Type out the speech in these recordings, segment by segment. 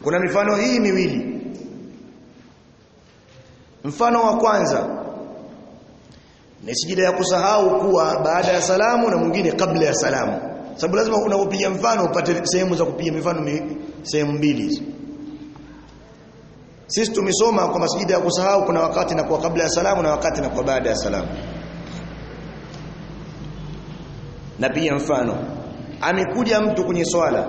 kuna mifano hii miwili mfano wa kwanza ni sijida ya kusahau kuwa baada ya salamu na mwingine kabla ya salamu sababu lazima unapopiga mfano upate sehemu za kupiga mifano sehemu mbili hizo sisi tumesoma kwamba sijida ya kusahau kuna wakati na kwa kabla ya salamu na wakati na kwa baada ya salamu na pia mfano amekuja mtu kwenye swala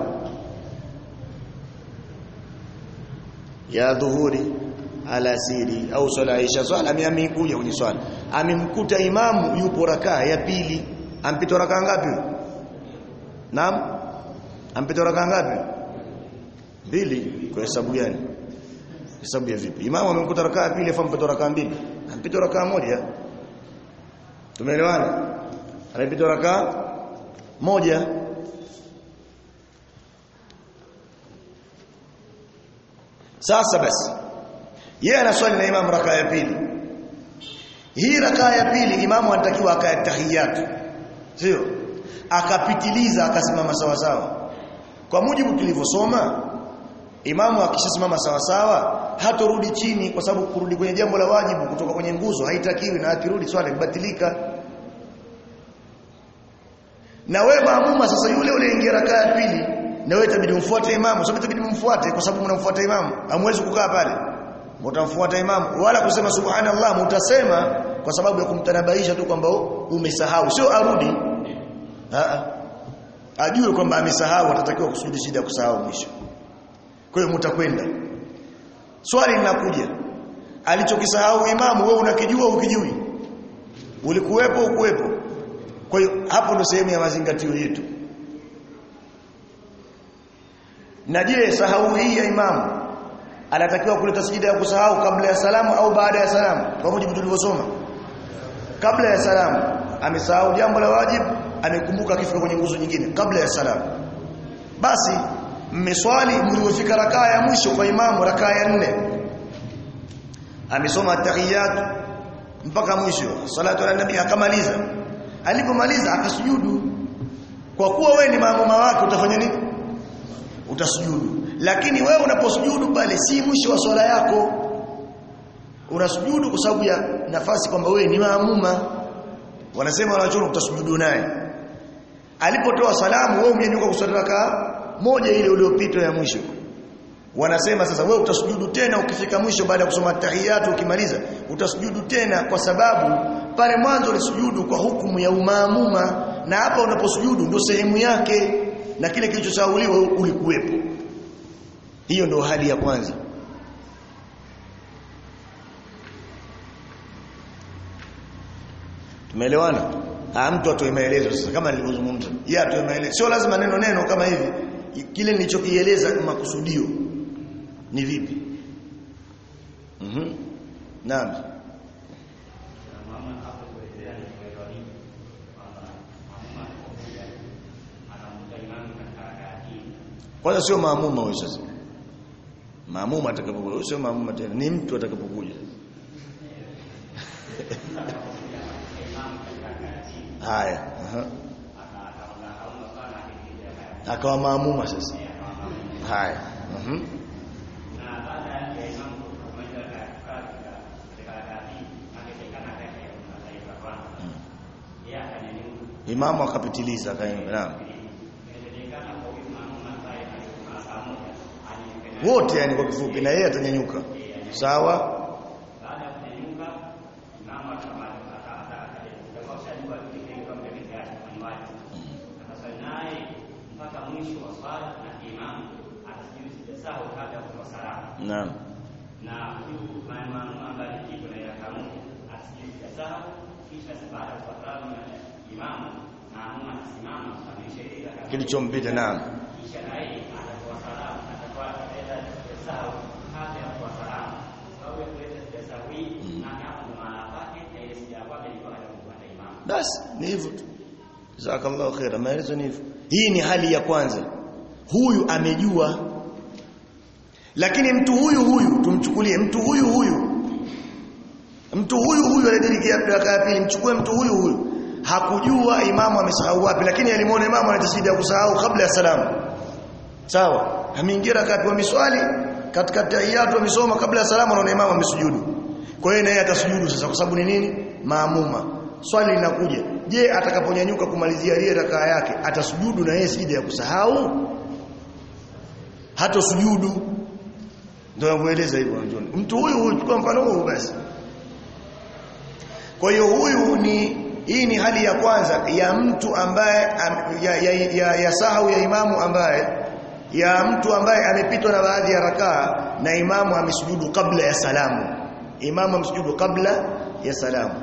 ya dhuhuri alasiri au swala isha swala amekuja kwenye swala amemkuta imamu yupo rakaa ya pili ampita rakaa ngapi naam ampita rakaa ngapi mbili kwa hesabu gani hesabu ya vipi imamu amemkuta rakaa ya pili afa mpita rakaa mbili ampita rakaa moja tumeelewana anapita rakaa moja sasa basi yeye anaswali na imamu rakaa ya pili hii rakaa ya pili imamu anatakiwa akaya tahiyatu sio akapitiliza akasimama sawa sawa kwa mujibu tulivyosoma imamu akishasimama sawa sawa hatorudi chini kwa sababu kurudi kwenye jambo la wajibu kutoka kwenye nguzo haitakiwi na akirudi swala ibatilika na wewe maamuma sasa yule ule ingia rakaa ya pili na wewe itabidi umfuate imamu sababu itabidi mumfuate kwa sababu mnamfuata imamu hamwezi kukaa pale mtamfuata imamu wala kusema subhanallah mutasema kwa sababu ya kumtanabaisha tu kwamba umesahau sio arudi a ajue kwamba amesahau atatakiwa kusudi shida ya kusahau mwisho kwa hiyo mtakwenda swali linakuja alichokisahau imamu wewe unakijua ukijui ulikuwepo ukuwepo kwa hiyo hapo ndo sehemu ya mazingatio yetu na je sahau hii ya imamu anatakiwa kuleta sijida ya kusahau kabla ya salamu au baada ya salamu kwa mujibu tulivyosoma kabla ya salamu amesahau jambo la wajibu amekumbuka akifika kwenye nguzo nyingine kabla ya salamu basi mmeswali mliofika rakaa ya mwisho kwa imamu rakaa ya nne amesoma tahiyatu mpaka mwisho salatu ala nabii akamaliza alipomaliza akasujudu kwa kuwa wewe ni maamuma wake utafanya nini utasujudu lakini wewe unaposujudu pale si mwisho wa swala yako unasujudu kwa sababu ya nafasi kwamba wewe ni maamuma wanasema wanachoona utasujudu naye alipotoa salamu wewe umenyanyuka kuswali raka moja ile iliyopita ya mwisho wanasema sasa wewe utasujudu tena ukifika mwisho baada ya kusoma tahiyatu ukimaliza utasujudu tena kwa sababu pale mwanzo ulisujudu kwa hukumu ya umaamuma na hapa unaposujudu ndio sehemu yake na kile kilichosauliwa ulikuwepo hiyo ndio hali ya kwanza tumeelewana ah mtu atoe maelezo sasa kama nilivyozungumza yeye atoe maelezo sio lazima neno neno kama hivi kile nilichokieleza makusudio ni vipi mhm mm naam kwanza sio maamuma huyo sasa maamuma atakapokuja sio maamuma tena ni mtu atakapokuja haya aha akawa maamuma sasa haya mhm imamu akapitiliza akaimba naam wote yani kwa kifupi na yeye atanyanyuka sawa Naam. Na huyu maamuma ambaye kitu na yakamu asije sahau kisha baada ya kufahamu imamu maamuma anasimama ameshairi kilichompita naam kisha naye atatoa salamu atakuwa ataenda sahau kabla ya kutoa salamu sababu ya kuleta sahau hii na hapo ndo maana yake na ile sija kwake ilikuwa hajakufuata imamu basi ni hivyo tu jazakallahu khaira maelezo ni hivyo hii ni hali ya kwanza huyu amejua lakini mtu huyu huyu tumchukulie mtu huyu huyu mtu huyu huyu aliyediriki raka ya pili mchukue mtu huyu huyu hakujua imamu amesahau wapi lakini alimuona imamu anatasidi ya kusahau kabla ya salamu sawa ameingia rakati wameswali katika tahiyatu wamesoma kabla ya salamu anaona imamu amesujudu kwa hiyo naye atasujudu sasa kwa sababu ni nini maamuma swali linakuja je atakaponyanyuka kumalizia ile rakaa yake atasujudu na yeye sijida ya kusahau hata sujudu ndio namueleza hivyo John mtu huyu huyu chukua mfano huu basi kwa hiyo huyu ni hii ni hali ya kwanza ya mtu ambaye am, ya, ya, ya, ya sahau ya imamu ambaye ya mtu ambaye amepitwa na baadhi ya rakaa na imamu amesujudu kabla ya salamu imamu amesujudu kabla ya salamu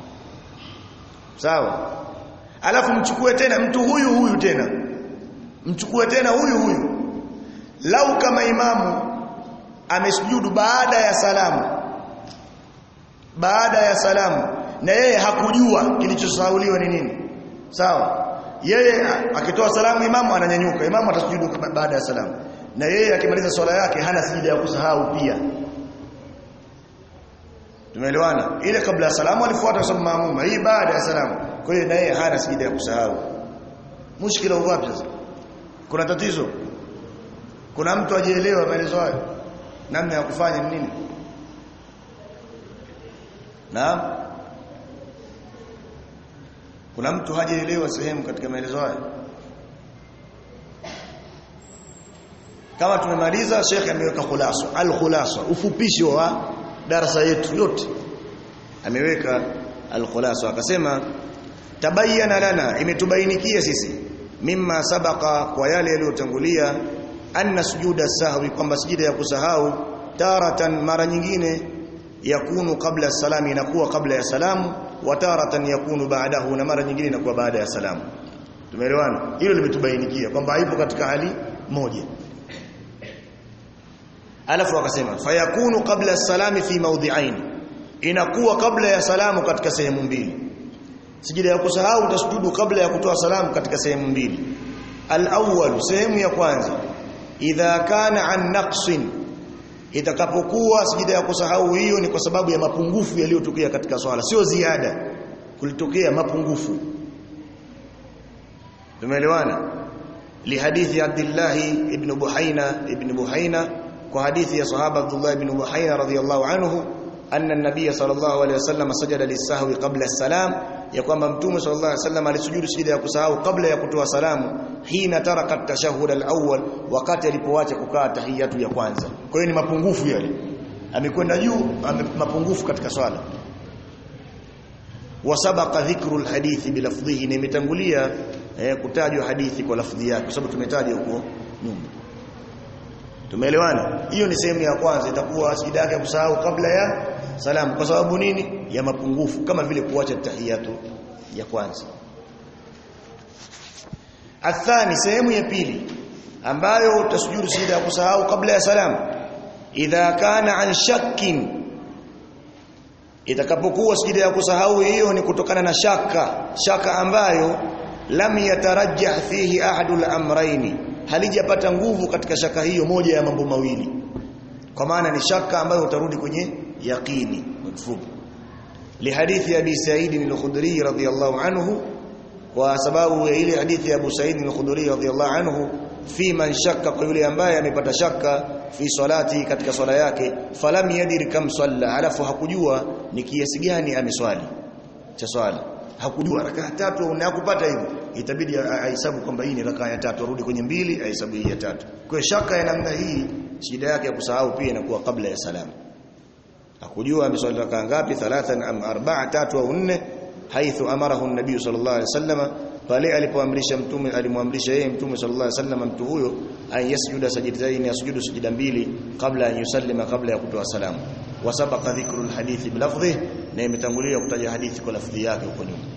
sawa alafu mchukue tena mtu huyu huyu tena mchukue tena huyu huyu lau kama imamu amesujudu baada ya salamu baada ya salamu na yeye hakujua kilichosahauliwa ni nini sawa yeye akitoa salamu imamu ananyanyuka imamu atasujudu baada ya salamu na yeye akimaliza swala yake hana sijida ya kusahau pia tumeelewana ile kabla ya salamu alifuata sababu maamuma hii baada ya salamu kwa hiyo na yeye hana sijida ya kusahau mushkila uwapi sasa kuna tatizo kuna mtu ajielewa maelezo hayo namna ya kufanya ni nini naam kuna mtu hajaelewa sehemu katika maelezo haya kama tumemaliza shekhe ameweka khulasa al-khulasa ufupishi wa darasa yetu yote ameweka al-khulasa akasema tabayyana lana imetubainikia sisi mimma sabaka kwa yale yaliyotangulia anna sujuda sahwi kwamba sijida ya kusahau taratan mara nyingine yakunu kabla salami inakuwa kabla ya salamu wa taratan yakunu baadahu na mara nyingine inakuwa baada ya salamu tumeelewana hilo limetubainikia kwamba haipo katika hali moja alafu akasema fayakunu qabla salami fi mawdhi'ain inakuwa kabla ya salamu katika sehemu mbili sijida ya kusahau utasujudu kabla ya kutoa salamu katika sehemu mbili al-awwal sehemu ya kwanza idha kana an naqsin itakapokuwa sijida ya kusahau hiyo ni kwa sababu ya mapungufu yaliyotokea katika swala sio ziada kulitokea mapungufu tumeelewana lihadithi Abdullah ibn Buhaina ibn Buhaina kwa hadithi ya sahaba Abdullah ibn Buhaina radhiyallahu anhu anna an-nabiy sallallahu alayhi wasallam sajada lis-sahwi qabla as-salam ya kwamba mtume sallallahu alayhi wasallam alisujudu sijida ya kusahau kabla ya kutoa salamu hina taraka tashahhud al-awwal wakati alipoacha kukaa tahiyatu ya kwanza kwa hiyo ni mapungufu yale amekwenda juu ame, mapungufu katika swala wasabaqa dhikru al-hadithi bilafdhihi na imetangulia eh, kutajwa hadithi kwa lafdhi yake kwa sababu tumetaja huko nyuma Tumeelewana? Hiyo ni sehemu ya kwanza itakuwa sijida yake kusahau kabla ya salamu kwa sababu nini? Ya mapungufu kama vile kuacha tahiyatu ya kwanza. Athani sehemu ya pili ambayo utasujudu sijida ya kusahau kabla ya salamu idha kana an shakkin itakapokuwa sijida ya kusahau hiyo ni kutokana na shaka shaka ambayo lam yatarajjah fihi ahadul amrayni halijapata nguvu katika shaka hiyo moja ya mambo mawili kwa maana ni shaka ambayo utarudi kwenye yaqini mfupi lihadithi abi sa'id al-khudri radhiyallahu anhu kwa sababu ya ile hadithi ya abu sa'id al-khudri radhiyallahu anhu fi man shakka kwa yule ambaye amepata shaka fi salati katika swala yake falam yadir kam salla alafu hakujua ni kiasi gani ameswali cha swala hakujua rakaa tatu na kupata hivyo itabidi ahesabu kwamba hii ni rakaa ya tatu arudi kwenye mbili ahesabu hii ya tatu kwa shaka ya namna hii shida yake ya kusahau pia inakuwa kabla ya salamu hakujua ameswali rakaa ngapi thalathan am arba'a tatu au nne haithu amarahu an-nabii sallallahu alaihi wasallam pale alipoamrisha mtume alimwamrisha yeye mtume sallallahu alaihi wasallam mtu huyo an yasjuda sajidatayn yasjudu sujida mbili kabla an yusallima kabla ya kutoa salamu wasabaqa dhikru alhadithi bilafdhi na imetangulia kutaja hadithi kwa lafdhi yake huko nyuma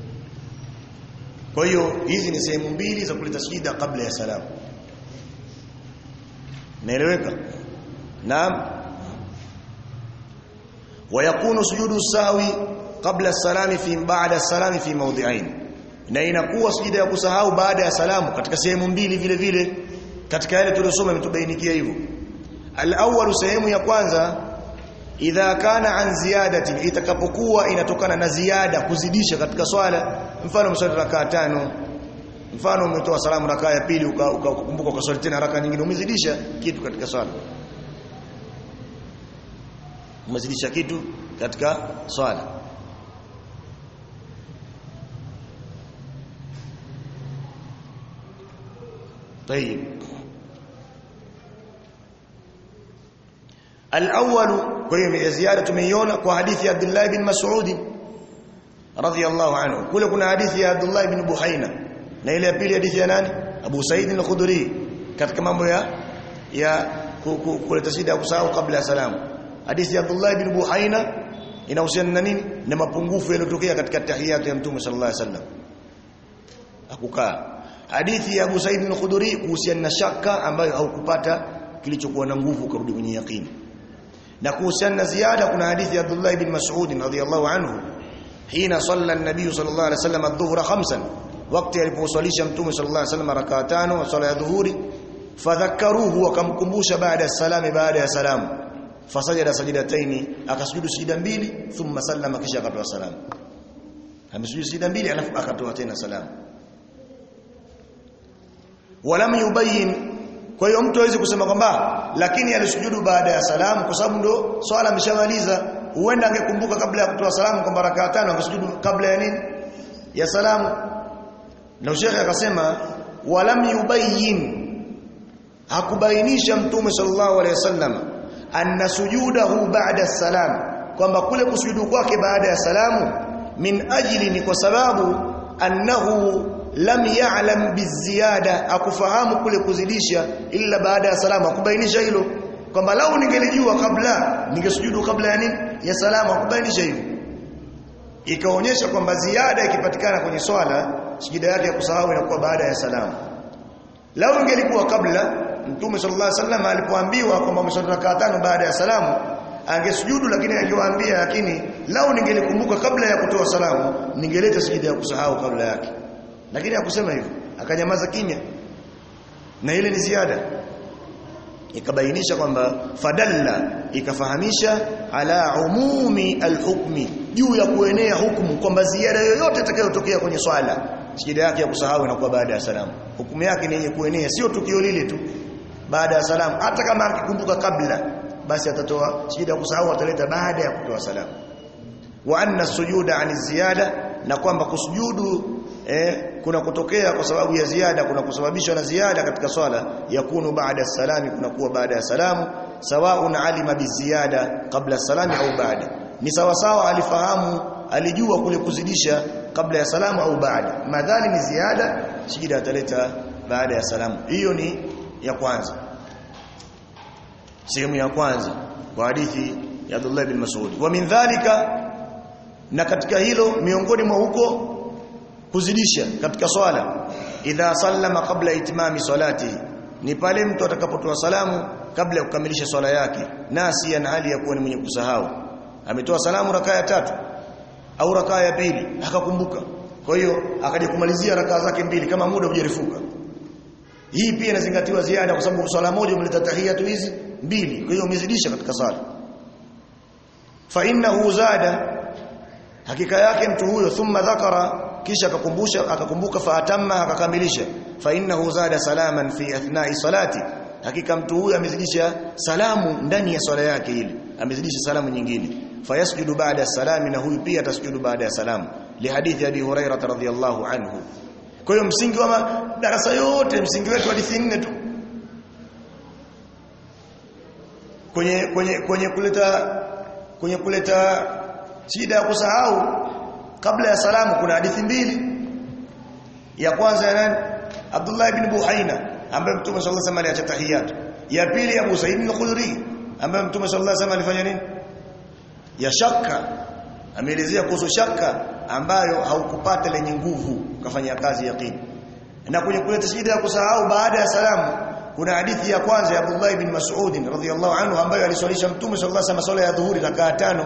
kwa hiyo hizi ni sehemu mbili za kuleta shida kabla ya salamu naeleweka naam ويكون سجود السهو قبل السلام في بعد السلام في موضعين na inakuwa sujida ya kusahau baada ya salamu katika sehemu mbili vile vile katika yale tuliyosoma imetubainikia hivyo al-awwal sehemu ya kwanza idha kana an ziyadati itakapokuwa inatokana na ziada kuzidisha katika swala mfano mswali rakaa tano mfano umetoa salamu rakaa ya pili ukakumbuka uka, uka, ukaswali tena raka nyingine umezidisha kitu katika swala umezidisha kitu katika swala طيب الأول كيوم زيادة tumeiona kwa hadithi ya Abdullah bin Mas'ud radhiyallahu anhu kule kuna hadithi ya Abdullah bin Buhaina na ile ya pili hadithi ya nani Abu Said al-Khudri katika mambo ya ya kuleta shida ya kusahau kabla ya salamu hadithi ya Abdullah bin Buhaina inahusiana na nini na mapungufu yaliyotokea katika tahiyatu ya Mtume sallallahu alaihi wasallam akukaa hadithi ya Abu Said al-Khudri kuhusiana na shaka ambayo haukupata kilichokuwa na nguvu kurudi kwenye yaqini na kuhusiana na ziada kuna hadithi ya Abdullah ibn Mas'ud radhiyallahu anhu hina salla an-nabiy sallallahu alayhi wasallam adh-dhuhra khamsan wakati aliposwalisha mtume sallallahu alayhi wasallam rakaa tano wa sala ya dhuhuri fadhakkaruhu wakamkumbusha baada ya salami baada ya salamu fasajada sajidataini akasujudu sijida mbili thumma sallama kisha akatoa salamu amesujudu sijida mbili alafu akatoa tena salamu walam yubayyin kwa hiyo mtu hawezi kusema kwamba lakini alisujudu baada ya salamu kwa sababu ndo swala ameshamaliza huenda angekumbuka kabla ya kutoa salamu kwamba rakaa tano angesujudu kabla ya nini ya salamu na shekhe akasema walam yubayyin hakubainisha mtume sallallahu alaihi wasallam anna sujudahu ba'da salam kwamba kule kusujudu kwake baada ya salamu min ajli ni kwa sababu annahu lam ya'lam biziyada akufahamu kule kuzidisha illa baada ya salamu akubainisha hilo kwamba lau ningelijua kabla ningesujudu kabla ya nini ya salamu akubainisha hivyo ikaonyesha kwamba ziada ikipatikana kwenye swala sijida yake ya kusahau inakuwa baada ya salamu lau ingelikuwa kabla mtume sallallahu alaihi wasallam alipoambiwa kwamba umeswali rakaa tano baada ya salamu angesujudu lakini angewaambia lakini lau ningelikumbuka kabla ya kutoa salamu ningeleta sijida ya kusahau kabla yake lakini hakusema hivyo akanyamaza kimya na ile ni ziada ikabainisha kwamba fadalla ikafahamisha ala umumi alhukmi juu ya kuenea hukumu kwamba ziada yoyote itakayotokea kwenye swala sijida yake ya kusahau inakuwa baada ya salamu hukumu yake ni yenye kuenea sio tukio lile tu baada ya salamu hata kama akikumbuka kabla basi atatoa sijida ya kusahau ataleta baada ya kutoa salamu wa anna sujuda ani ziyada na kwamba kusujudu eh, kuna kutokea kwa sababu ya ziada kuna kusababishwa na ziada katika swala yakunu baada salami kuna kuwa baada ya salamu sawaun alima biziada kabla salami au baada ni sawa sawa alifahamu alijua kule kuzidisha kabla ya salamu au baada madhali ni ziada sijida ataleta baada ya salamu hiyo ni ya kwanza sehemu ya kwanza kwa hadithi ya Abdullah bin Mas'ud wa min dhalika na katika hilo miongoni mwa huko kuzidisha katika swala idha sallama kabla itimami salati ni pale mtu atakapotoa salamu kabla ya kukamilisha swala yake nasi ana hali ya kuwa ni mwenye kusahau ametoa salamu rakaa ya tatu au rakaa ya pili akakumbuka kwa hiyo akaja kumalizia rakaa zake mbili kama muda hujarifuka hii pia inazingatiwa ziada kwa sababu swala moja umeleta tahiyatu hizi mbili kwa hiyo umezidisha katika sala fa innahu zada hakika yake mtu huyo thumma dhakara kisha akakumbusha akakumbuka faatamma akakamilisha fa innahu zada salaman fi athna'i salati hakika mtu huyo amezidisha salamu ndani ya swala yake ile amezidisha salamu nyingine fayasjudu ba'da salami na huyu pia atasujudu baada ya salamu lihadithi abi hurairah radhiyallahu anhu kwa hiyo msingi wa darasa yote msingi wetu hadithi nne tu kwenye kwenye kwenye kuleta kwenye kuleta shida ya kusahau kabla ya salamu kuna hadithi mbili ya kwanza ya nani Abdullah ibn Buhaina ambaye Mtume sallallahu alaihi wasallam aliacha tahiyat ya pili Abu Sa'id al-Khudri ambaye Mtume sallallahu alaihi wasallam alifanya nini ya shaka ameelezea kuhusu shaka ambayo haukupata lenye nguvu kafanya kazi yaqini na kwenye kuleta shida ya kusahau baada ya salamu kuna hadithi ya kwanza ya Abdullah ibn Mas'ud radhiyallahu anhu ambayo aliswalisha Mtume sallallahu alaihi wasallam swala ya dhuhuri rakaa tano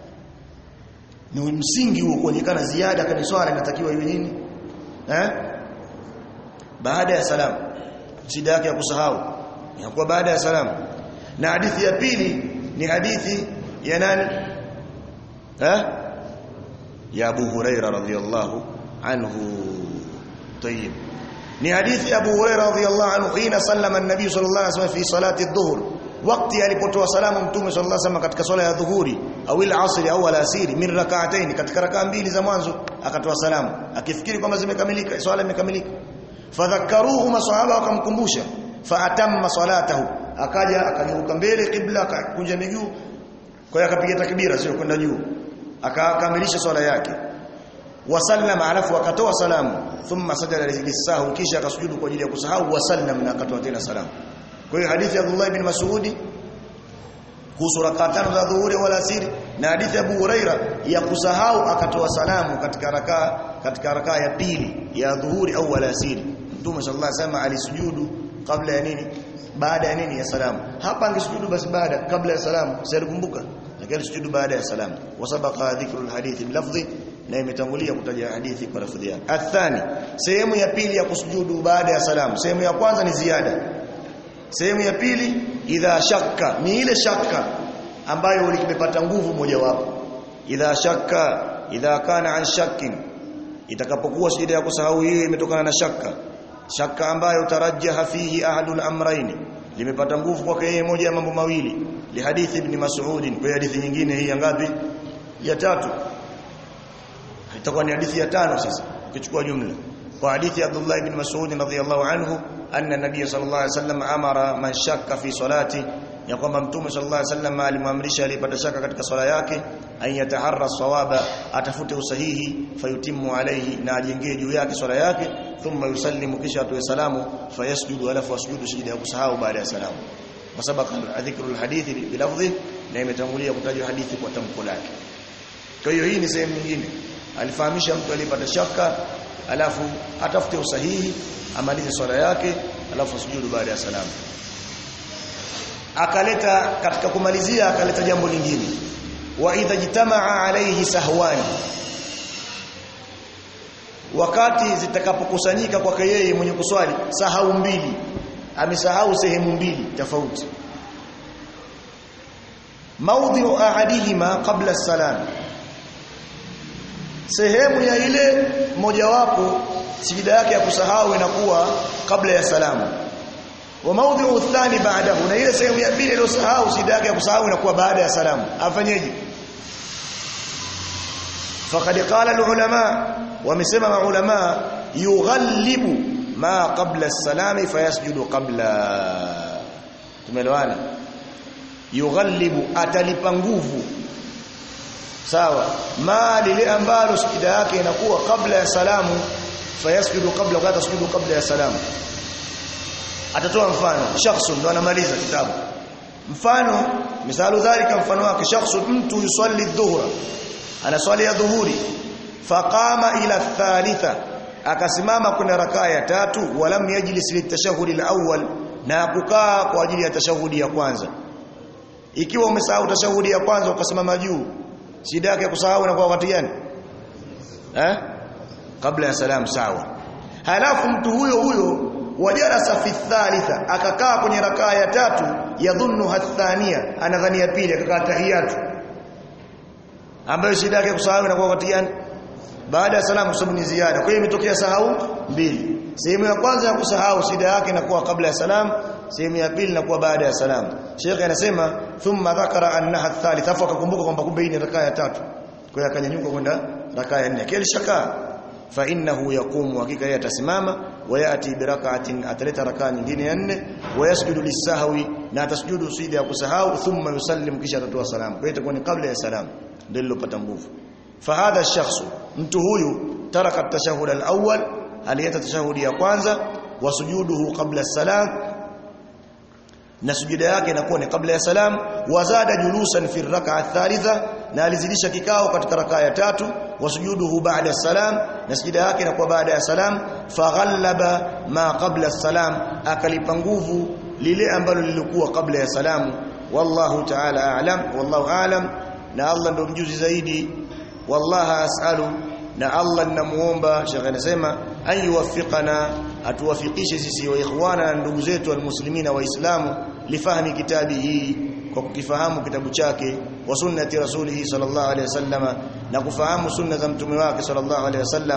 ni msingi huo kuonekana ziada kwenye swala inatakiwa iwe nini eh baada ya salamu shida yake ya kusahau inakuwa baada ya salamu na hadithi ya pili ni hadithi ya nani eh ya Abu Huraira radhiyallahu anhu طيب ni hadithi Abu Hurairah radhiyallahu anhu hina sallama an-nabii sallallahu alaihi wasallam fi salati adh-dhuhr wakati alipotoa salamu mtume sallallahu alaihi wasallam katika swala ya dhuhuri au al-asr au al-asiri min rak'atayn katika rakaa mbili za mwanzo akatoa salamu akifikiri kwamba zimekamilika swala imekamilika fadhakkaruhu masahaba wakamkumbusha faatamma salatahu akaja akageuka mbele kibla akakunja miguu kwa hiyo akapiga takbira sio kwenda juu akakamilisha swala yake wasallama alafu akatoa salamu thumma sajada lisahu kisha akasujudu kwa ajili ya kusahau wasallam na akatoa tena salamu kwa hiyo hadithi ya Abdullah ibn Mas'ud kuhusu rakaa tano za dhuhuri wala asiri na hadithi ya Abu Huraira ya kusahau akatoa salamu katika rakaa katika rakaa ya pili ya dhuhuri au wala asiri Mtume sallallahu alaihi wasallam alisujudu kabla ya nini baada ya nini ya salamu hapa angesujudu basi baada kabla ya salamu sikumbuka lakini alisujudu baada ya salamu wasabaqa dhikru alhadithi bilafdhi na imetangulia kutaja hadithi kwa lafdhi yake athani sehemu ya pili ya kusujudu baada ya salamu sehemu ya kwanza ni ziada sehemu ya pili idha shakka ni ile shakka ambayo imepata nguvu mojawapo idha shakka idha kana an shakkin itakapokuwa shida ya kusahau hiyo imetokana na shakka shakka ambayo tarajjaha fihi ahadul amrayn limepata nguvu kwake yeye moja ya mambo mawili li hadithi ibn mas'ud kwa hadithi nyingine hii ya ngapi ya tatu itakuwa ni hadithi ya tano sasa ukichukua jumla kwa hadithi Abdullah ibn Mas'ud radhiyallahu anhu anna nabiy sallallahu alaihi wasallam amara man shakka fi salati ya kwamba mtume sallallahu alaihi wasallam alimwamrisha alipata shaka katika swala yake an yataharra sawaba atafute usahihi fayutimu alaihi na ajengee juu yake swala yake thumma yusallimu kisha atoe salamu fayasjudu alafu asjudu sijida ya kusahau baada ya salamu kwa sababu dhikru alhadithi bilafdhi na imetangulia kutajwa hadithi kwa tamko lake kwa hiyo hii ni sehemu nyingine alifahamisha mtu alipata shaka alafu atafute usahihi amalize swala yake alafu asujudu baada ya salamu akaleta katika kumalizia akaleta jambo lingine wa idha jitamaa alayhi sahwani wakati zitakapokusanyika kwake yeye mwenye kuswali sahau mbili amesahau sehemu mbili tofauti maudhi'u ahadihima qabla salam sehemu ya ile mojawapo sijida yake ya kusahau inakuwa kabla ya salamu wa maudhi'u thani ba'dahu na ile sehemu ya pili iliyosahau sijida yake ya kusahau inakuwa baada ya salamu afanyeje faqad qala alulama wamesema maulama yughallibu ma qabla as-salami fayasjudu qabla tumeelewana yughallibu atalipa nguvu sawa ma lile ambalo sujida yake inakuwa kabla ya salamu fayasjudu qabla wa tasjudu kabla ya salamu atatoa mfano shakhsun ndo anamaliza kitabu mfano misalu dhalika mfano wake shakhsun mtu yusalli dhuhra anaswali ya dhuhuri faqama ila thalitha akasimama kuna rakaa ya tatu walam yajlis litashahudi alawwal na kukaa kwa ajili ya tashahudi ya kwanza ikiwa umesahau tashahudi ya kwanza ukasimama juu shida yake kusahau na kwa wakati gani eh kabla ya salam sawa halafu mtu huyo huyo wajarasa fi thalitha akakaa kwenye rakaa ya tatu yadhunnu hathania anadhania pili akakaa tahiyatu ambayo shida yake kusahau na kwa wakati gani baada ya salamu sababu ni ziada kwa hiyo imetokea sahau mbili sehemu ya kwanza ya kusahau shida yake inakuwa kabla ya salam sehemu ya pili inakuwa baada ya salam Sheikh anasema thumma dhakara annaha thalitha afa akakumbuka kwamba kumbe hii ni rakaa ya tatu kwa hiyo akanyanyuka kwenda rakaa ya nne kile shaka fa innahu yaqumu hakika yeye atasimama wayati birak'atin ataleta rakaa nyingine ya nne wayasjudu lisahwi na atasjudu sijida ya kusahau thumma yusallim kisha atatoa salamu kwa hiyo itakuwa ni kabla ya salam ndio lilopata nguvu fahadha shakhsu mtu huyu taraka tashahud al-awwal aliyeta tashahudi ya kwanza wa sujuduhu qabla salam na sujuda yake inakuwa ni kabla ya salam wazada julusan fi rak'a thalitha na alizidisha kikao katika rakaa ya tatu wa sujuduhu ba'da salam na sujuda yake inakuwa baada ya salam faghallaba ma qabla salam akalipa nguvu lile ambalo lilikuwa kabla ya salamu wallahu ta'ala a'lam wallahu a'lam na Allah ndo mjuzi zaidi wallahi as'alu na Allah ninamuomba Sheikh anasema ayuwaffiqana atuwafikishe sisi wa ikhwana na ndugu zetu almuslimina waislamu lifahmi kitabi hii kwa kukifahamu kitabu chake wa sunnati rasulihi sallallahu alaihi wasallam na kufahamu sunna za mtume wake sallallahu alaihi wasallam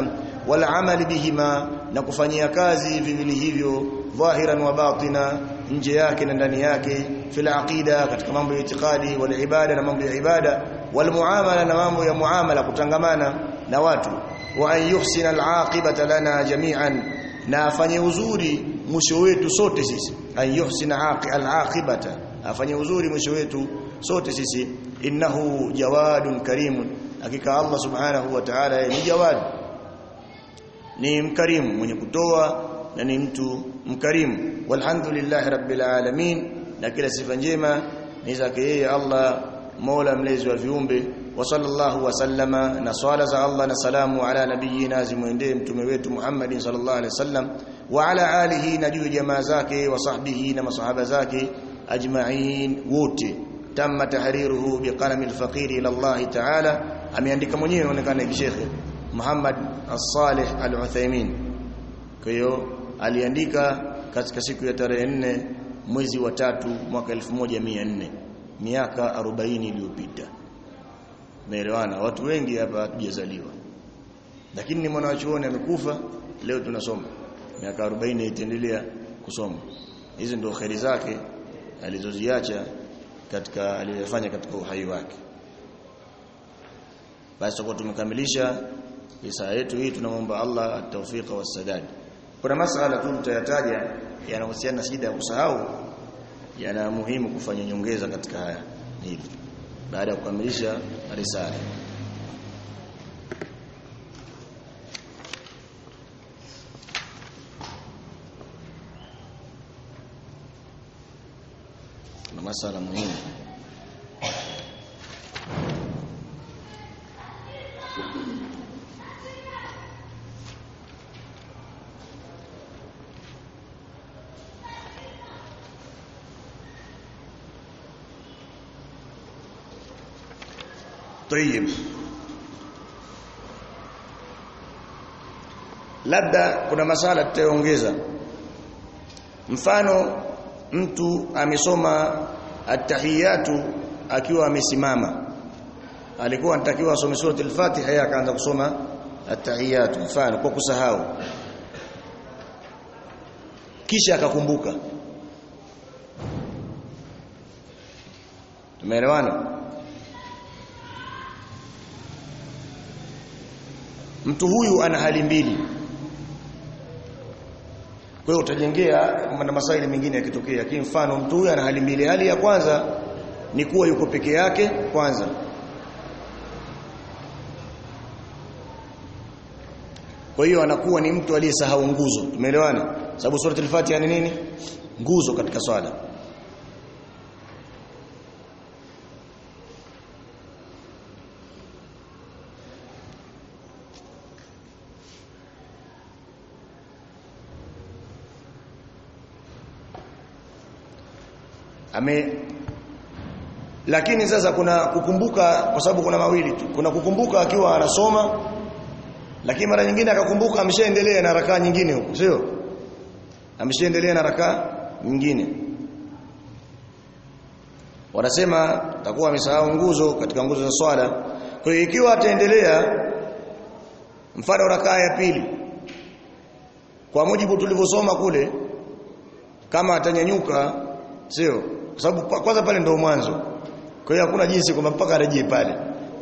wal amali bihima na kufanyia kazi viwili hivyo dhahiran wa batina nje yake na ndani yake fil aqida katika mambo ya itikadi wal ibada na mambo ya ibada wal muamala na mambo ya muamala kutangamana na watu wa an yuhsina al aqibata lana jami'an na afanye uzuri mwisho wetu sote sisi an yuhsina al aqibata afanye uzuri mwisho wetu sote sisi innahu jawadun karimun hakika Allah subhanahu wa ta'ala ni jawad ni mkarimu mwenye kutoa na ni mtu mkarimu walhamdulillahi rabbil alamin na kila sifa njema ni zake yeye Allah Mola mlezi wa viumbe wa sallallahu wa sallama na swala za Allah na salamu ala nabiyina zimwendee mtume wetu Muhammadin sallallahu alaihi wasallam wa ala alihi na juu jamaa zake wa sahbihi na masahaba zake ajma'in wote tamma tahriruhu biqalami alfaqir ila Allah ta'ala ameandika mwenyewe inaonekana kishekhe Muhammad as-Salih al-Uthaymeen kwa hiyo aliandika katika siku ya tarehe 4 mwezi wa tatu mwaka 1400 miaka 40 iliyopita Umeelewana watu wengi hapa hatujazaliwa lakini ni mwanachuoni amekufa leo tunasoma miaka 40 itaendelea kusoma hizi ndio khairi zake alizoziacha katika aliyofanya katika uhai wake basi tutakuwa tumekamilisha risaa yetu hii tunamwomba Allah at-tawfiq was-sadad kuna masala tu tutayataja yanahusiana na shida ya kusahau yana muhimu kufanya nyongeza katika haya hili baada ya kukamilisha risala kuna masala muhimu طيب labda kuna masala tutaongeza mfano mtu amesoma at-tahiyatu akiwa amesimama alikuwa anatakiwa asome sura al-Fatiha yeye akaanza kusoma at-tahiyatu mfano kwa kusahau kisha akakumbuka tumeelewana mtu huyu ana hali mbili kwa hiyo utajengea na masaili mengine yakitokea lakini mfano mtu huyu ana hali mbili hali ya kwanza ni kuwa yuko peke yake kwanza kwa hiyo anakuwa ni mtu aliyesahau nguzo tumeelewana sababu sura al-Fatiha ni nini nguzo katika swala ame lakini sasa kuna kukumbuka kwa sababu kuna mawili tu kuna kukumbuka akiwa anasoma lakini mara nyingine akakumbuka ameshaendelea na rakaa nyingine huko sio ameshaendelea na rakaa nyingine wanasema takuwa amesahau nguzo katika nguzo za swala kwa hiyo ikiwa ataendelea mfano rakaa ya pili kwa mujibu tulivyosoma kule kama atanyanyuka sio kwa sababu kwanza pale ndio mwanzo kwa hiyo hakuna jinsi kwamba mpaka arejee pale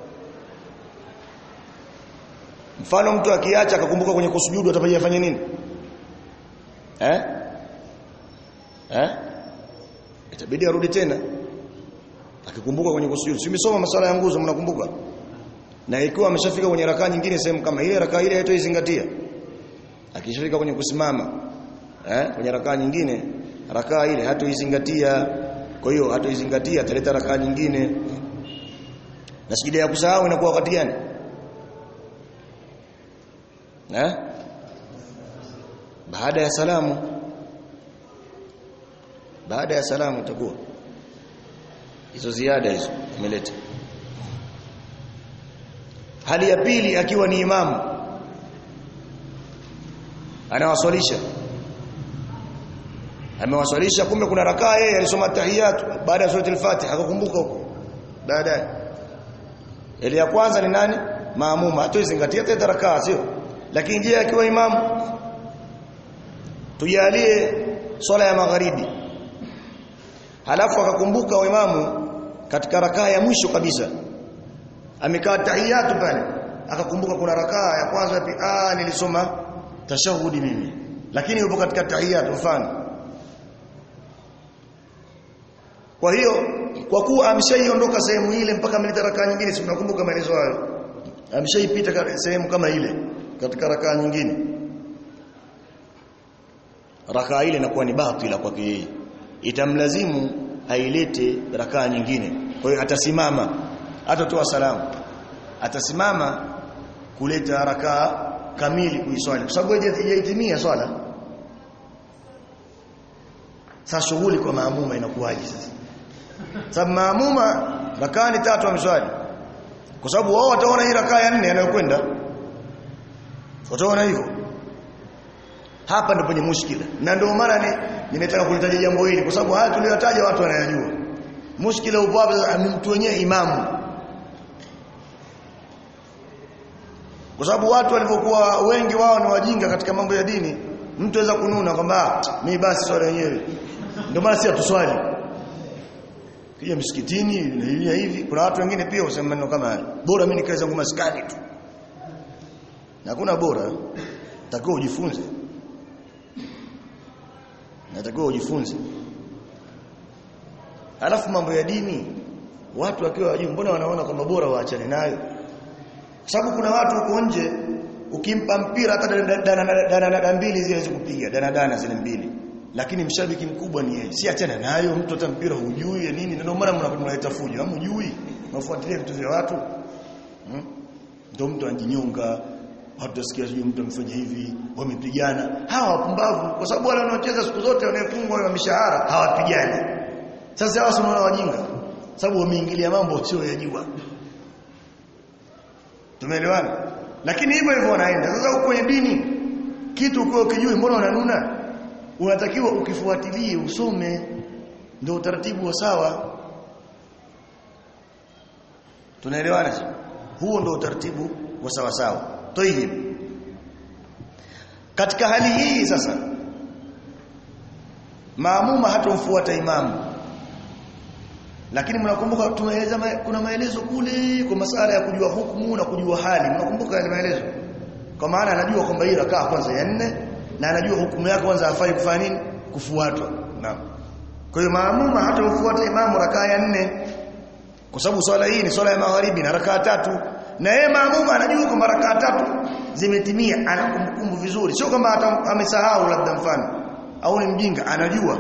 mfano mtu akiacha akakumbuka kwenye kusujudu atapaje afanye nini eh eh itabidi arudi tena akikumbuka kwenye kusujudu simesoma masala ya nguzo mnakumbuka na ikiwa ameshafika kwenye rakaa nyingine sehemu kama ile rakaa ile haitoizingatia akishafika kwenye kusimama eh kwenye rakaa nyingine rakaa ile hatoizingatia kwa hiyo hatoizingatia ataleta rakaa nyingine na sijida ya kusahau inakuwa wakati gani eh baada ya salamu baada ya salamu utakuwa hizo ziada hizo umeleta hali ya pili akiwa ni imamu anawaswalisha amewaswalisha kumbe kuna rakaa yeye alisoma tahiyatu baada ya suratul fatiha akakumbuka huko baadaye ile ya kwanza ni nani maamuma hatoizingatia tena rakaa sio lakini je akiwa imamu tujalie swala ya magharibi halafu akakumbuka wa imamu katika rakaa ya mwisho kabisa amekaa tahiyatu pale akakumbuka kuna rakaa ya kwanza ya ah nilisoma tashahudi mimi lakini yupo katika tahiyatu mfano kwa hiyo kwa kuwa ameshaiondoka sehemu ile mpaka ameleta rakaa nyingine si mnakumbuka maelezo hayo ameshaipita sehemu kama ile katika rakaa nyingine rakaa ile inakuwa ni batila kwake yeye itamlazimu ailete rakaa nyingine kwa hiyo atasimama atatoa salamu atasimama kuleta rakaa kamili kuiswali kwa sababu haijatimia swala sasa shughuli kwa maamuma inakuwaje sasa sababu maamuma rakaa ni tatu ameswali kwa sababu wao wataona hii rakaa ya nne anayokwenda wataona hivyo hapa ndipo penye mushkila na ndio maana ni nimetaka kulitaja jambo hili kwa sababu haya tuliyotaja watu wanayajua mushkila upo hapa ni mtu wenyewe imamu kwa sababu watu walivyokuwa wengi wao ni wajinga katika mambo ya dini mtu aweza kununa kwamba mimi basi swala yenyewe ndio maana si atuswali kija msikitini na hivi hivi kuna watu wengine pia husema maneno kama haya bora mimi nikae zangu maskani tu hakuna bora takiwa ujifunze natakiwa ujifunze alafu mambo ya dini watu wakiwa wajui mbona wanaona kwamba bora waachane nayo kwa sababu kuna watu huko nje ukimpa mpira hata dana dana mbili zile kupiga dana dana zile mbili lakini mshabiki mkubwa ni yeye si achana nayo mtu hata mpira hujui ya nini ndio maana mnaleta fujo hamjui mnafuatilia vitu vya watu hmm? ndio mtu anjinyonga watu wasikia sijui mtu amefanya hivi wamepigana hawa wapumbavu kwa sababu wale wanaocheza siku zote wanayefungwa wa mishahara hawapigani sasa hawa sio wajinga sababu wameingilia mambo sio yajua tumeelewana lakini hivyo hivyo wanaenda sasa huko kwenye dini kitu ukiwa ukijui mbona unanuna unatakiwa ukifuatilie usome ndio utaratibu wa sawa tunaelewana huo ndio utaratibu wa sawa sawa Tayib. Katika hali hii sasa maamuma hatomfuata imamu. Lakini mnakumbuka tumeeleza kuna maelezo kule kwa masala ya kujua hukumu na kujua hali. Mnakumbuka yale maelezo? Kwa maana anajua kwamba hii rakaa kwanza ya nne na anajua hukumu yake kwanza hafai kufanya nini? Kufuatwa. Naam. Kwa hiyo maamuma hatomfuata imamu rakaa ya nne kwa sababu swala hii ni swala ya magharibi na rakaa tatu na yeye maamuma anajua kwamba rakaa tatu zimetimia anakumbukumbu vizuri sio kwamba amesahau labda mfano au ni mjinga anajua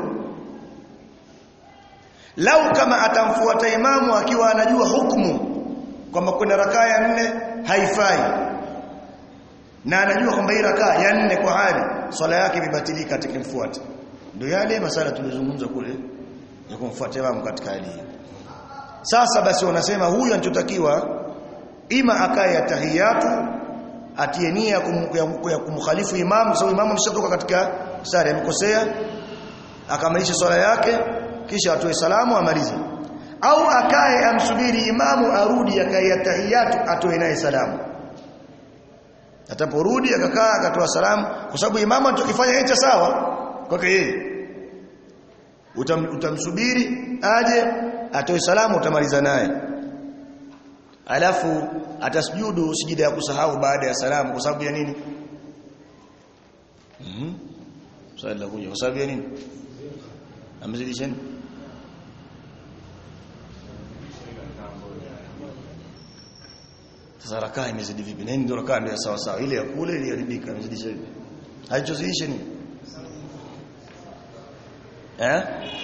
lau kama atamfuata imamu akiwa anajua hukumu kwamba kuna rakaa ya nne haifai na anajua kwamba hii rakaa ya nne kwa hali swala yake imebatilika atakimfuata ndio yale masala tulizungumza kule ya kumfuata imamu katika hali hii sasa basi wanasema huyu anachotakiwa ima akae ya tahiyatu atie nia ya kumkhalifu imamu sababu imamu ameshatoka katika sare amekosea akamilisha swala yake kisha atoe salamu amalize au akae amsubiri imamu arudi akae ya tahiyatu atoe naye salamu ataporudi akakaa akatoa salamu kwa sababu imamu anachokifanya yeye sawa kwake yeye Utam, utamsubiri aje atoe salamu utamaliza naye alafu atasujudu sijida ya kusahau baada ya salamu kwa sababu ya nini mhm mm swali la kuja kwa sababu ya nini amezidisheni sasa rakaa imezidi vipi nini ndio rakaa ndio sawa sawa ile ya kule iliharibika imezidisha vipi haichozidisha nini eh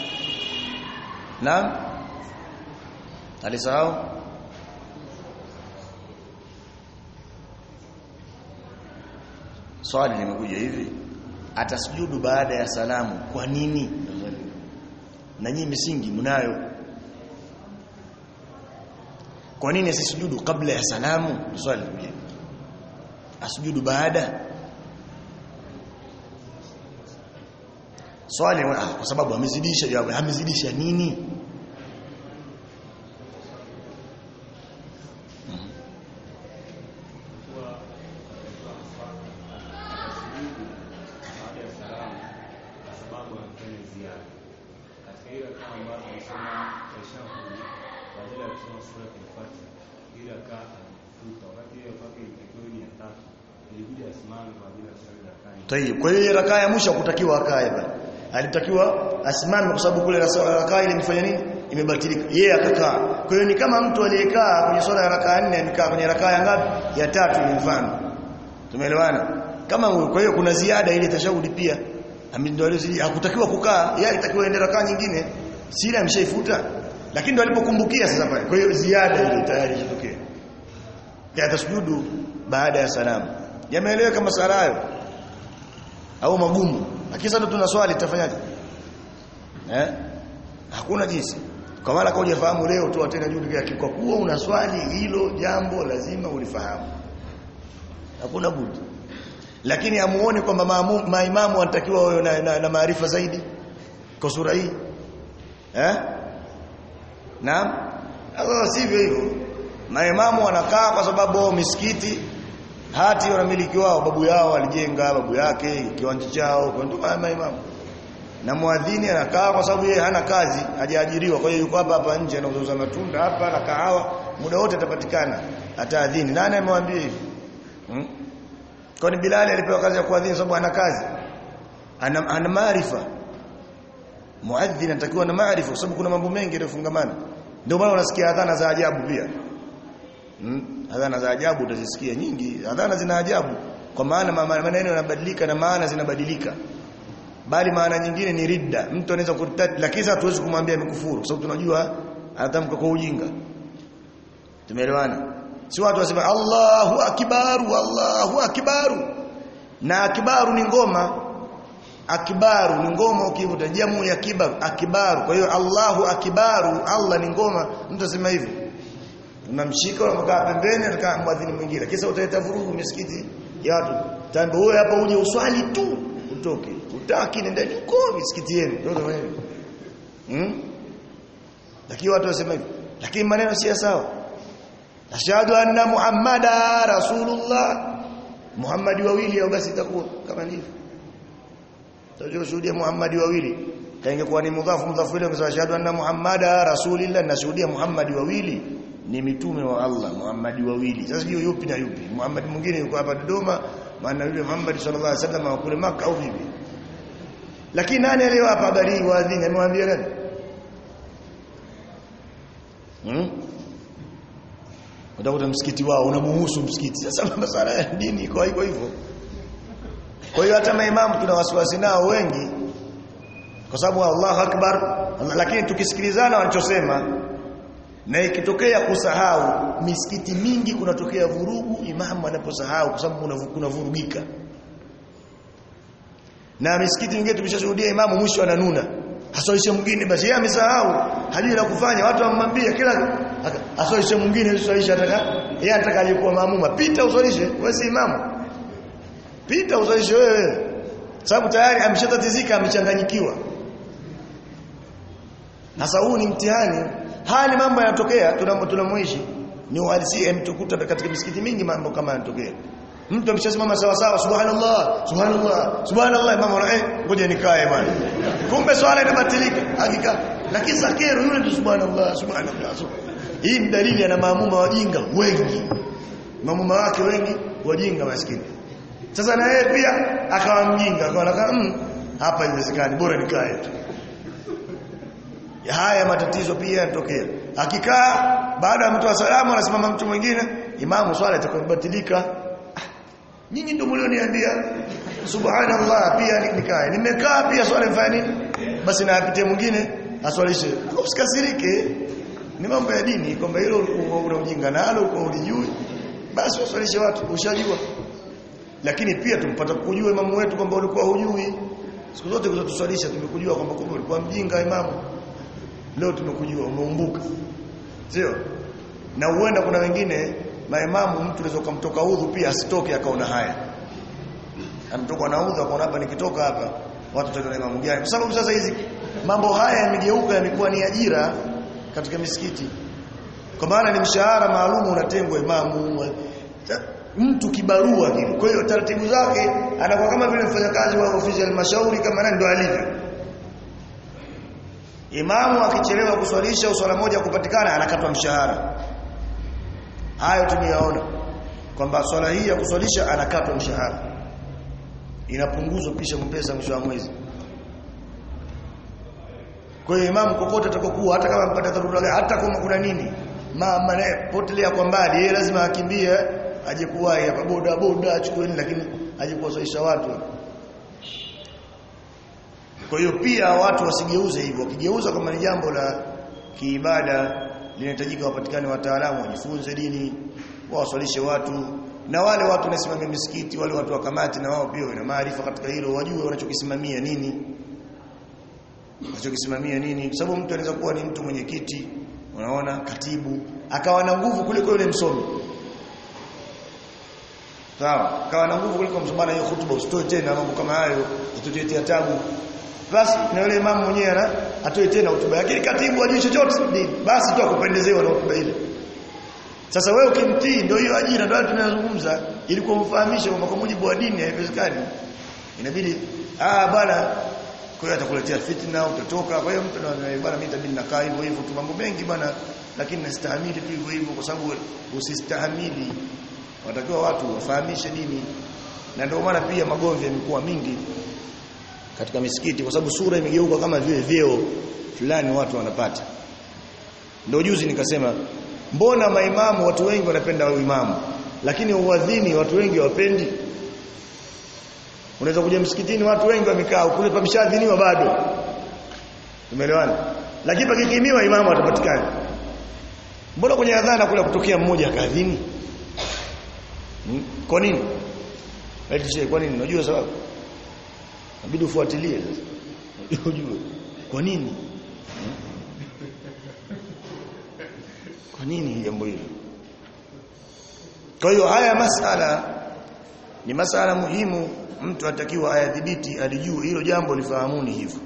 naam alisahau swali limekuja hivi atasujudu baada ya salamu kwa nini na nyinyi misingi mnayo kwa nini asisujudu kabla ya salamu swali limekuja asujudu baada swali ah, kwa sababu amezidisha jawabu amezidisha nini Tayeb. Kwa hiyo rakaa ya mwisho kutakiwa akae pale. Alitakiwa asimame kwa sababu kule rakaa ile imefanya nini? Imebatilika. Yeye akakaa. Kwa hiyo ni kama mtu aliyekaa kwenye swala ya rakaa nne amekaa kwenye rakaa ya ngapi? Ya tatu ni mfano. Tumeelewana? Kama huyo kwa hiyo kuna ziada ile tashahudi pia. Ndio alizidi hakutakiwa kukaa, yeye alitakiwa aende rakaa nyingine. Sila ameshaifuta. Lakini ndio alipokumbukia sasa pale. Kwa hiyo ziada ile tayari ilitokea. Ya tasujudu baada ya salamu. Yameeleweka masala hayo? au magumu lakini sasa tuna swali tutafanyaje eh hakuna jinsi kwa maana kama hujafahamu leo tu tena juu yake kwa kuwa una swali hilo jambo lazima ulifahamu hakuna budi lakini amuone kwamba maimamu wanatakiwa wawe na, na, na maarifa zaidi kwa sura hii eh naam Allah sivyo hivyo maimamu wanakaa kwa sababu misikiti hati wanamiliki wao babu yao walijenga babu yake kiwanja chao kwa ndio kama imamu na muadhini anakaa kwa sababu yeye hana kazi hajaajiriwa kwa hiyo yuko hapa hapa nje anauza matunda hapa na kahawa muda wote atapatikana ataadhini nani amemwambia hivi hmm? kwani Bilali alipewa kazi ya kuadhini sababu ana kazi ana, ana maarifa muadhini anatakiwa na maarifa kwa sababu kuna mambo mengi yanayofungamana ndio maana unasikia adhana za ajabu pia Hmm? Adhana za ajabu utazisikia nyingi. Adhana zina ajabu kwa maana maneno yanabadilika na maana zinabadilika. Bali maana nyingine ni ridda. Mtu anaweza kurtadi lakini sasa tuwezi kumwambia amekufuru kwa sababu tunajua anatamka kwa ujinga. Tumeelewana? Si watu wasema Allahu akbaru Allahu akbaru. Na akbaru ni ngoma. Akbaru ni ngoma ukivuta jamu ya kibaru akbaru. Kwa hiyo Allahu akbaru Allah ni ngoma. Mtu asema hivyo unamshika unamkaa pembeni atakaa mwadhini mwingine kisa utaleta vurugu misikiti ya watu tambe wewe hapa uje uswali tu utoke utaki nenda huko misikiti yenu ndio ndio hmm? lakini watu wasema hivyo lakini maneno si sawa ashhadu anna muhammada rasulullah muhammadi wawili au basi itakuwa kama ndivyo tutashuhudia muhammadi wawili kaingekuwa ni mudhafu mudhafu ile kwa ashhadu anna muhammada rasulillah nashuhudia muhammadi wawili ni mitume wa Allah Muhammad wawili sasa hiyo yupi na yupi Muhammad mwingine yuko hapa Dodoma maana yule Muhammad sallallahu alaihi wasallam wa kule Makka au vipi lakini nani aliyowapa habari hii waadhini amemwambia nani hmm? utakuta msikiti wao unamuhusu msikiti sasa masala ya dini iko hivyo hivyo kwa hiyo hata maimamu tuna wasiwasi nao wengi kwa sababu Allahu akbar lakini tukisikilizana wanachosema na ikitokea kusahau misikiti mingi kunatokea vurugu imamu anaposahau kwa sababu kuna vurugika na misikiti mingine tumeshashuhudia imamu mwisho ananuna asalishe mwingine basi yeye amesahau hajui la kufanya watu wamwambia kila asalishe mwingine usalishe ataka yeye anataka alikuwa maamuma pita usalishe wewe si imamu pita usalishe wewe sababu tayari ameshatatizika amechanganyikiwa sasa huu ni mtihani haya ni mambo yanatokea tunamoishi ni uhalisia mtukuta katika misikiti mingi mambo kama yanatokea mtu ameshasimama sawa sawa subhanallah subhanallah subhanallah mama eh ngoja nikae bwana kumbe swala inabatilika hakika lakini sakero yule tu subhanallah subhanallah hii ni dalili ana maamuma wajinga wengi maamuma wake wengi wajinga maskini sasa na yeye pia akawa mjinga akawa mm, hapa inawezekani bora nikae tu haya matatizo pia yanatokea akikaa baada ya mtu wa salamu anasimama mtu mwingine imamu swala itakubatilika nyinyi ndio mlioniambia subhanallah pia nikae nimekaa pia swala ifanye nini basi na apite mwingine aswalishe usikasirike ni mambo ya dini kwamba hilo una ujinga nalo uko ulijui basi waswalishe watu ushajua lakini pia tumpata kujua imamu wetu kwamba ulikuwa hujui siku zote kuzotuswalisha tumekujua kwamba kumbe ulikuwa mjinga imamu leo tumekujua umeumbuka sio na huenda kuna wengine maimamu mtu anaweza kumtoka udhu pia asitoke akaona haya amtoka na udhu akaona hapa nikitoka hapa watu wataona imamu gani kwa sababu sasa hizi mambo haya yamegeuka yamekuwa ni ajira katika misikiti kwa maana ni mshahara maalum unatengwa imamu mtu kibarua kile kwa hiyo taratibu zake anakuwa kama vile mfanyakazi wa ofisi ya halmashauri kama nani ndo alivyo Imamu akichelewa kuswalisha uswala moja kupatikana anakatwa mshahara. Hayo tumeyaona. kwamba swala hii ya kuswalisha anakatwa mshahara inapunguzwa kisha mpesa mwisho wa mwezi kwa hiyo imamu kokote atakokuwa hata kama mpata dharura hata kama kuna nini mama naye potelea kwa mbali yeye lazima akimbie aje kuwahi hapa boda boda achukue nini lakini aje kuwasalisha watu kwa hiyo pia watu wasigeuze hivyo wakigeuza kama ni jambo la kiibada linahitajika wapatikane wataalamu wajifunze dini wawaswalishe watu na wale watu wanasimamia misikiti wale watu wa kamati na wao pia wana maarifa katika hilo wajue wanachokisimamia nini wanachokisimamia nini kwa sababu mtu anaweza kuwa ni mtu mwenye kiti unaona katibu akawa na nguvu kuliko yule msomi sawa akawa na nguvu kuliko msomi hiyo hutuba usitoe tena mambo kama hayo ututetea tabu basi na yule imamu mwenyewe ana atoe tena hotuba lakini katibu ajui chochote basi tu akupendezewa na hotuba ile sasa wewe ukimtii ndio hiyo ajira ndio tunazungumza ili kumfahamisha kwamba kwa mujibu wa dini haiwezekani inabidi ah bwana kwa hiyo atakuletea fitna utatoka kwa hiyo mtu anaona bwana mimi tabidi nakaa hivyo hivyo tu mambo mengi bwana lakini nastahimili tu hivyo hivyo kwa sababu usistahimili watakiwa watu wafahamishe dini na ndio maana pia magomvi yamekuwa mingi katika misikiti kwa sababu sura imegeuka kama vile vyeo fulani watu wanapata ndio juzi nikasema mbona maimamu watu wengi wanapenda uimamu lakini uadhini watu wengi wapendi unaweza kuja msikitini watu wengi wamekaa kule pameshadhiniwa bado umeelewana lakini pakikimiwa imamu atapatikana mbona kwenye adhana kule kutokea mmoja akadhini hmm? kwa nini eti kwa nini unajua sababu inabidi ufuatilie sasa ujue kwa nini kwa nini jambo hilo kwa hiyo haya masala ni masala muhimu mtu atakiwa ayadhibiti alijue hilo jambo lifahamuni hivyo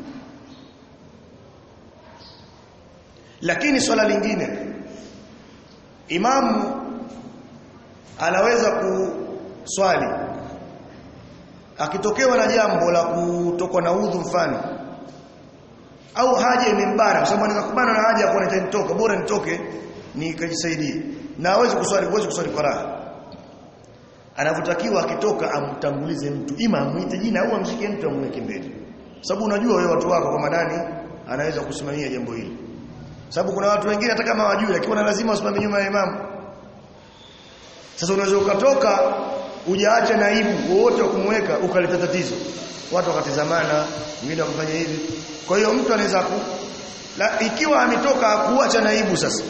lakini swala lingine imamu anaweza kuswali akitokewa na jambo la kutokwa na udhu mfano au haja imembana kwa sababu anaweza kubana na haja kwa nitoka bora nitoke nikajisaidie na hawezi kuswali huwezi kuswali kwa raha anavyotakiwa akitoka amtangulize mtu ima amuite jina au amshike mtu amweke mbele sababu unajua wewe watu wako kama nani anaweza kusimamia jambo hili sababu kuna watu wengine hata kama wajui lakini wana lazima wasimame nyuma ya imamu sasa unaweza ukatoka ujaacha naibu wote kumweka ukaleta tatizo watu wakatizamana wengine wakafanya hivi kwa hiyo mtu anaweza ku la, ikiwa ametoka kuacha naibu sasa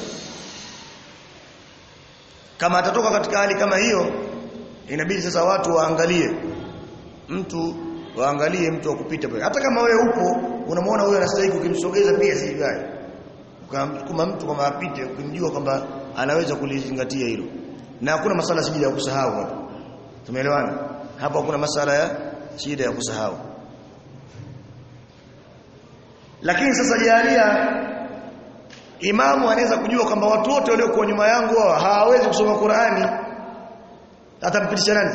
kama atatoka katika hali kama hiyo inabidi sasa watu waangalie mtu waangalie mtu wa kupita pale hata kama wewe upo unamwona huyo anastahili ukimsogeza pia si gani kama mtu kama apite ukimjua kwamba anaweza kulizingatia hilo na hakuna masala sijida ya kusahau hapa tumeelewana hapa hakuna masala ya shida ya kusahau lakini sasa jalia imamu anaweza kujua kwamba watu wote waliokuwa nyuma yangu hawawezi kusoma Qur'ani atampitisha nani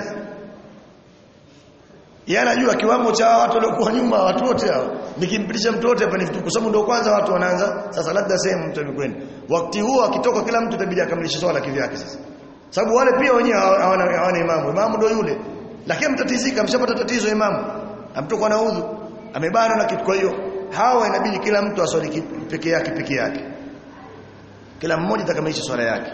yeye anajua kiwango cha watu waliokuwa nyuma watu wote hao nikimpitisha mtu wote hapa ni vitu kwa sababu ndio kwanza watu wanaanza sasa labda sehemu mtu amekwenda wakati huo akitoka kila mtu itabidi akamilishe swala kivyake sasa sababu wale pia wenyewe hawana hawana imamu imamu ndio yule lakini mtatizika mshapata tatizo imamu amtoka na udhu amebana na kitu kwa hiyo hawa inabidi kila mtu aswali peke yake peke yake kila mmoja atakamilisha swala yake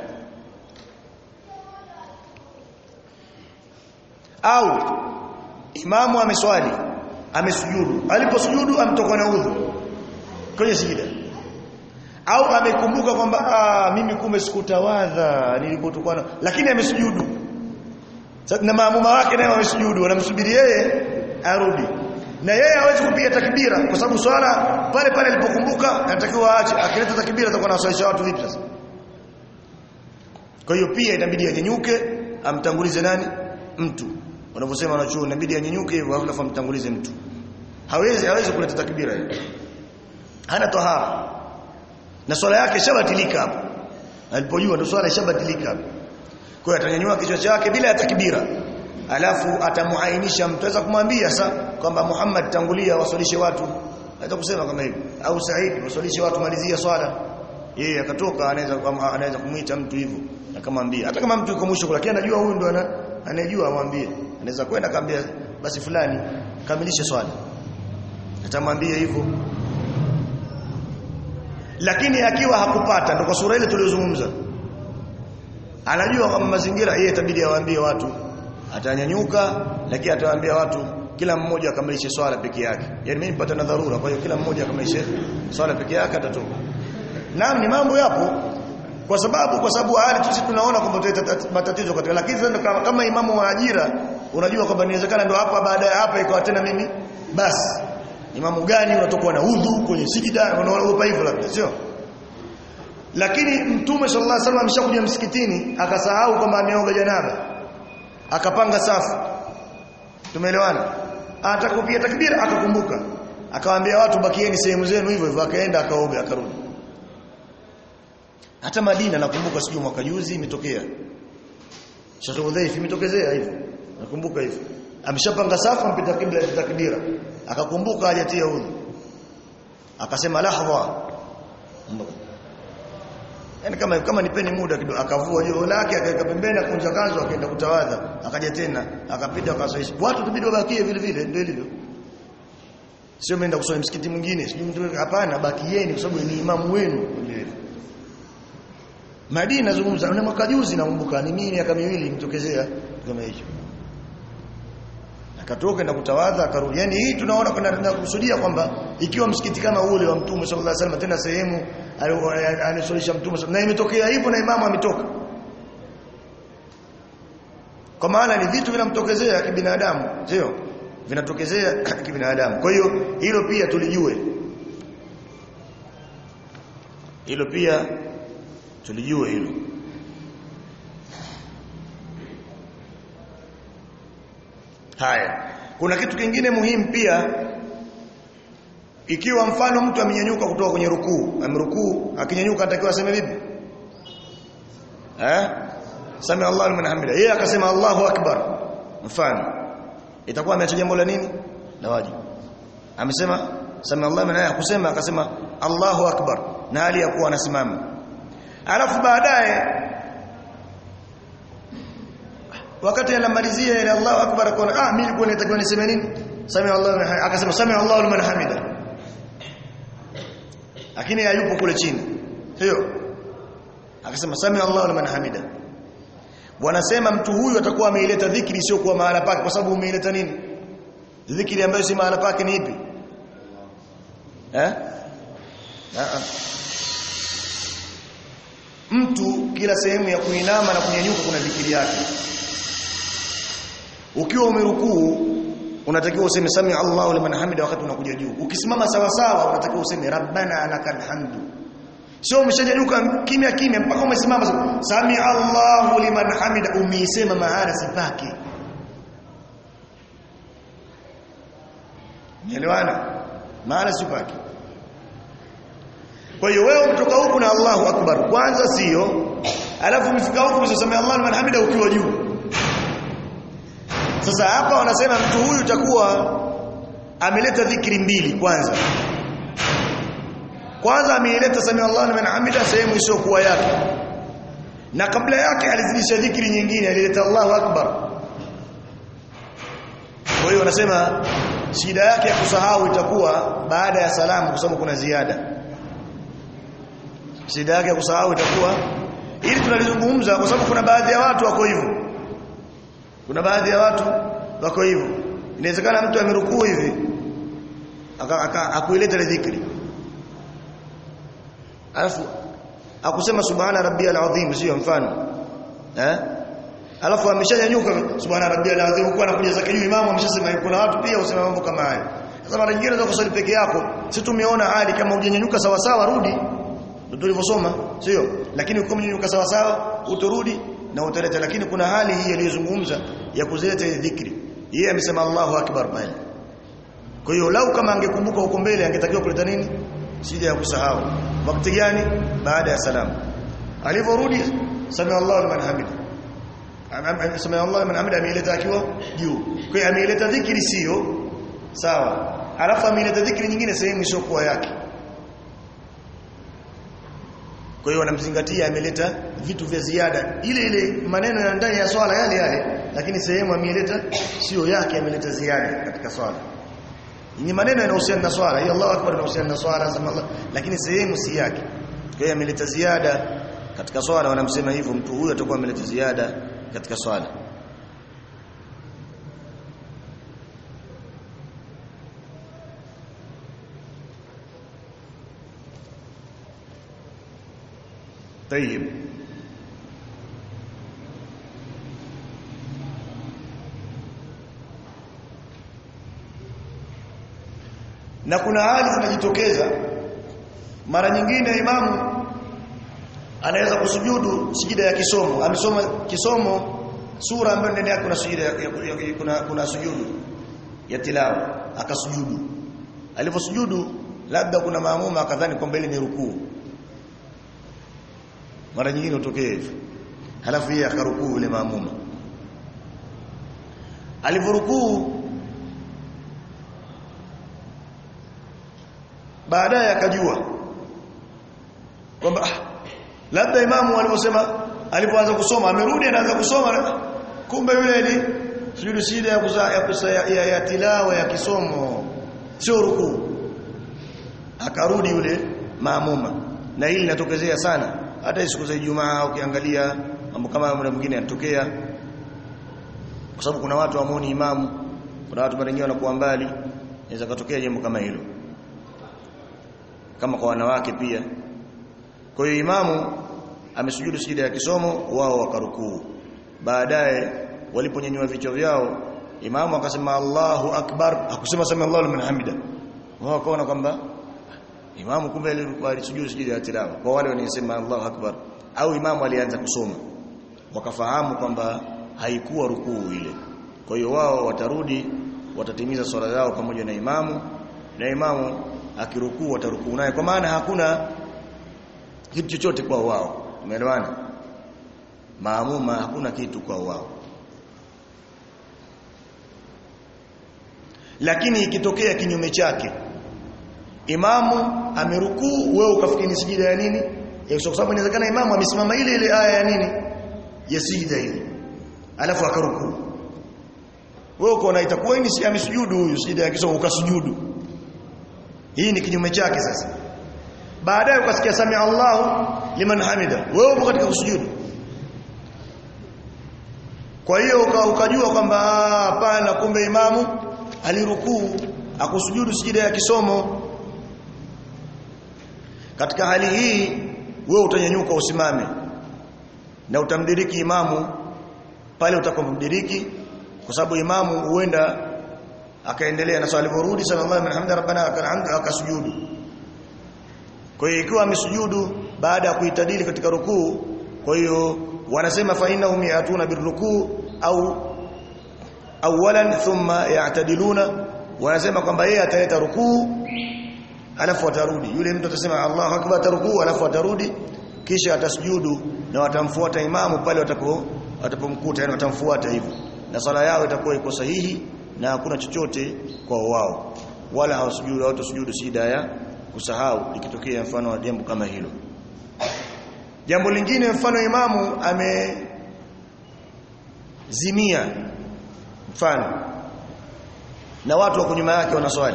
au imamu ameswali amesujudu aliposujudu amtoka na udhu kwenye sijida au amekumbuka kwamba ah mimi kumbe sikutawadha nilipotokuwa na lakini amesujudu na maamuma wake naye wamesujudu wanamsubiri yeye arudi na yeye hawezi kupiga takbira kwa sababu swala pale pale alipokumbuka anatakiwa aache akileta takbira atakuwa anawasalisha watu vipi sasa kwa hiyo pia inabidi anyanyuke amtangulize nani mtu wanavyosema wanachuo inabidi anyanyuke hivyo alafu amtangulize mtu hawezi hawezi kuleta takbira hiyo hana tahara na swala yake shabatilika hapo alipojua ndio swala shabatilika hapo kwa hiyo atanyanyua kichwa chake bila ya takbira alafu atamuainisha mtu aweza kumwambia sa kwamba Muhammad tangulia waswalishe watu aweza kusema kama hivyo au Said waswalishe watu malizia swala yeye akatoka anaweza anaweza kumuita mtu hivyo akamwambia hata kama mtu yuko mwisho lakini anajua huyu ndo ana anayejua amwambie anaweza kwenda akamwambia basi fulani kamilishe swali atamwambia hivyo lakini akiwa hakupata ndo kwa sura ile tuliyozungumza anajua kama mazingira yeye itabidi awaambie watu atanyanyuka lakini atawaambia watu kila mmoja akamilishe swala peke yake yani mimi nipata na dharura kwa hiyo kila mmoja akamilishe swala peke yake atatoka naam ni mambo yapo kwa sababu kwa sababu hali sisi tunaona kwamba tutaleta matatizo katika lakini sasa kama, kama imamu wa ajira unajua kwamba inawezekana ndo hapa baada ya hapa ikawa tena mimi basi imamu gani unatokwa na udhu kwenye sijida unaogopa hivyo labda sio lakini mtume sallallahu alaihi wasallam ameshakuja msikitini akasahau kwamba ameoga janaba akapanga safu tumeelewana atakupia takbira akakumbuka akawaambia watu bakieni sehemu zenu hivyo hivyo akaenda akaoga akarudi hata Madina nakumbuka sijui mwaka juzi imetokea Sheikh Udhaif imetokezea hivyo nakumbuka hivyo ameshapanga safu mpita kibla takbira akakumbuka hajatia udhu akasema lahdha yani kama kama nipeni muda kidogo akavua joho lake akaweka pembeni akunja kanzu akaenda kutawadha akaja tena akapita akasaisha watu tubidi wabakie vile vile ndio ilivyo sio menda kusoma msikiti mwingine sio mtu hapana bakieni kwa sababu ni imamu wenu ndio Madina nazungumza na mwaka juzi nakumbuka ni mimi miaka miwili nitokezea kama hicho akatoka na kutawadha akarudi yani hii tunaona kuna kusudia kwamba ikiwa msikiti kama ule wa Mtume sallallahu alaihi wasallam tena sehemu alisalisha Mtume na imetokea hivyo na imamu ametoka kwa maana ni vitu vinamtokezea kibinadamu sio vinatokezea kibinadamu kwa hiyo hilo pia tulijue hilo pia tulijue hilo haya kuna kitu kingine muhimu pia ikiwa mfano mtu amenyanyuka kutoka kwenye rukuu amrukuu akinyanyuka atakiwa aseme vipi eh sami Allahu liman hamida yeye akasema Allahu akbar mfano itakuwa ameacha jambo la nini la wajibu amesema sami Allahu liman hamida kusema akasema Allahu akbar na hali ya kuwa anasimama alafu baadaye wakati anamalizia ile Allahu akbar akaona ah mimi nilikuwa natakiwa niseme nini sami Allahu akasema sami Allahu liman hamida lakini hayupo kule chini sio akasema sami Allahu liman hamida wanasema mtu huyu atakuwa ameileta dhikri sio kwa mahala pake kwa sababu umeileta nini dhikri ambayo si mahala pake ni ipi eh mtu kila sehemu ya kuinama na kunyanyuka kuna dhikri yake ukiwa umerukuu unatakiwa useme sami Allahu liman hamida wakati unakuja juu ukisimama sawa sawa unatakiwa useme rabbana lakal hamdu sio umeshanyanyuka kimya kimya mpaka umesimama sami Allahu liman hamida umeisema mahala sipake Nielewana mahala sipake kwa hiyo wewe kutoka huku na Allahu akbar kwanza sio alafu umefika huku usiseme Allahu liman hamida ukiwa juu sasa hapa wanasema mtu huyu takuwa ameleta dhikri mbili kwanza kwanza ameileta sami Allahu liman hamida sehemu isiyokuwa yake na kabla yake alizidisha dhikri nyingine alileta Allahu akbar kwa hiyo wanasema shida yake ya kusahau itakuwa baada ya salamu kwa sababu kuna ziada shida yake ya kusahau itakuwa ili tunalizungumza kwa sababu kuna baadhi ya watu wako hivyo kuna baadhi ya watu wako hivyo inawezekana mtu amerukuu hivi akuileta ile dhikri alafu akusema subhana rabbiyal azim sio mfano eh alafu ameshanyanyuka subhana rabbiyal azim kwa anakuja zake juu imamu ameshasema kuna watu pia usema mambo kama haya sasa mara nyingine unaweza kusali peke yako si tumeona hali kama hujanyanyuka sawa sawa rudi ndio tulivyosoma sio lakini ukiwa umenyanyuka sawa sawa utorudi na utaleta lakini kuna hali hii aliyozungumza ya kuzileta dhikri yeye amesema Allahu akbar pale kwa hiyo lau kama angekumbuka huko mbele angetakiwa kuleta nini sija ya kusahau wakati gani baada ya salamu alivyorudi sami Allahu liman hamida sami Allahu liman hamida ameileta akiwa juu kwa hiyo ameileta dhikri sio sawa alafu ameileta dhikri nyingine sehemu isiyokuwa yake kwa hiyo wanamzingatia ameleta vitu vya ziada ile ile maneno ya ndani ya swala yale yale lakini sehemu ameleta sio yake ameleta ziada katika swala ni maneno yanayohusiana na swala hiyo Allahu akbar inahusiana na swala sema Allah lakini sehemu si yake kwa hiyo ameleta ziada katika swala wanamsema hivyo mtu huyu atakuwa ameleta ziada katika swala طيب na kuna hali zinajitokeza mara nyingine imamu anaweza kusujudu sijida ya kisomo amesoma kisomo sura ambayo ndani yake kuna sujida ya, ya, ya, kuna kuna sujudu ya tilawa akasujudu aliposujudu labda kuna maamuma akadhani kwamba ile ni rukuu mara nyingine utokee hivyo halafu yeye akarukuu yule maamuma alivorukuu baadaye akajua kwamba ah, labda imamu aliposema alipoanza kusoma amerudi anaanza kusoma kumbe yule ni sujudu sida ya kusa, ya, kusa, ya, ya, ya tilawa ya kisomo sio rukuu akarudi yule maamuma na hili linatokezea sana hata siku za Ijumaa ukiangalia mambo kama muda mwingine yanatokea kwa sababu kuna watu wamuoni imamu kuna watu mara nyingine wanakuwa mbali inaweza kutokea jambo kama hilo kama kwa wanawake pia kwa hiyo imamu amesujudu sijida ya kisomo wao wakarukuu baadaye waliponyanyua vichwa vyao imamu akasema Allahu akbar akusema sami Allahu liman hamida wao wakaona kwamba imamu kumbe alisujudu sijida ya tilawa kwa wale wanaosema Allahu akbar au imamu alianza kusoma wakafahamu kwamba haikuwa rukuu ile kwa hiyo wao watarudi watatimiza swala zao pamoja na imamu na imamu akirukuu watarukuu naye kwa maana hakuna kitu chochote kwa wao umeelewana maamuma hakuna kitu kwa wao lakini ikitokea kinyume chake imamu amerukuu wewe ukafikiri sijida ya nini ya kwa sababu inawezekana imamu amesimama ile ile aya ya nini ya sijida ile alafu akarukuu wewe ukaona itakuwa ni si amesujudu huyu sijida ya kisomo ukasujudu hii ni kinyume chake sasa baadaye ukasikia sami Allahu liman hamida wewe upo katika kusujudu kwa hiyo ukajua kwamba hapana kumbe imamu alirukuu akusujudu sijida ya kisomo katika hali hii wewe utanyanyuka usimame na utamdiriki imamu pale utakapomdiriki kwa sababu imamu huenda akaendelea na swali alivyorudi sallallahu alaihi wasallam rabbana lakal akasujudu kwa hiyo ikiwa amesujudu baada ya kuitadili katika rukuu kwa hiyo wanasema fa innahum yatuna birrukuu au awalan thumma ya'tadiluna wanasema kwamba yeye ataleta rukuu alafu atarudi yule mtu atasema Allahu akbar atarukuu alafu atarudi kisha atasujudu na watamfuata imamu pale watapo watapomkuta yani watamfuata hivyo na sala yao itakuwa iko sahihi na hakuna chochote kwa wao wala hawasujudu hawatasujudu sida ya kusahau ikitokea mfano wa jambo kama hilo jambo lingine mfano imamu amezimia mfano na watu wako nyuma yake wanaswali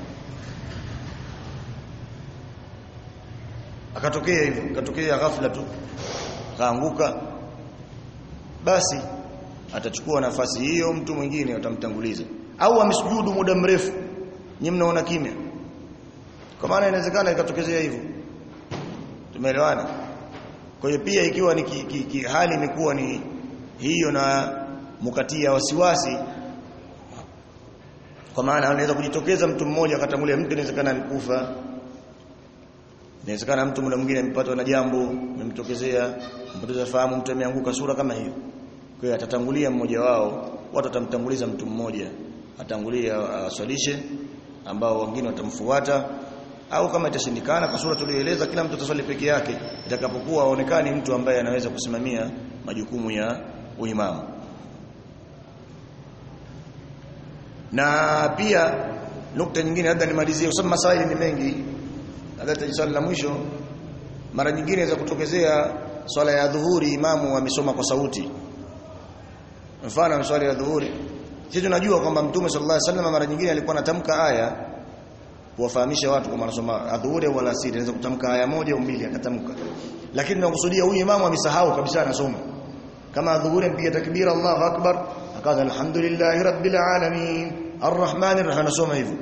akatokea hivyo akatokea ghafla tu kaanguka basi atachukua nafasi hiyo mtu mwingine atamtanguliza au amesujudu muda mrefu nyinyi mnaona kimya kwa maana inawezekana ikatokezea hivyo tumeelewana kwa hiyo pia ikiwa ni ki, ki, ki, hali imekuwa ni hiyo na mukatia wasiwasi kwa maana anaweza kujitokeza mtu mmoja akatangulia mtu inawezekana amekufa inawezekana mtu muda mwingine amepatwa na jambo limemtokezea mpoteza fahamu mtu ameanguka sura kama hiyo kwa hiyo atatangulia mmoja wao watu watamtanguliza mtu mmoja atangulia aswalishe ambao wengine watamfuata au kama itashindikana kwa sura tuliyoeleza kila mtu ataswali peke yake itakapokuwa aonekani mtu ambaye anaweza kusimamia majukumu ya uimamu na pia nukta nyingine labda nimalizie kwa sababu masaili ni mengi labda swali la mwisho mara nyingine inaweza kutokezea swala ya dhuhuri imamu amesoma kwa sauti mfano swala ya dhuhuri sisi tunajua kwamba mtume sallallahu alaihi wasallam mara nyingine alikuwa anatamka aya kuwafahamisha watu kama anasoma adhuhuri au alasiri anaweza kutamka aya moja au mbili akatamka lakini tunakusudia huyu imamu amesahau kabisa anasoma kama adhuhuri mpiga takbira Allahu akbar akaanza alhamdulillahi rabbil alamin arrahmanir rahim anasoma hivyo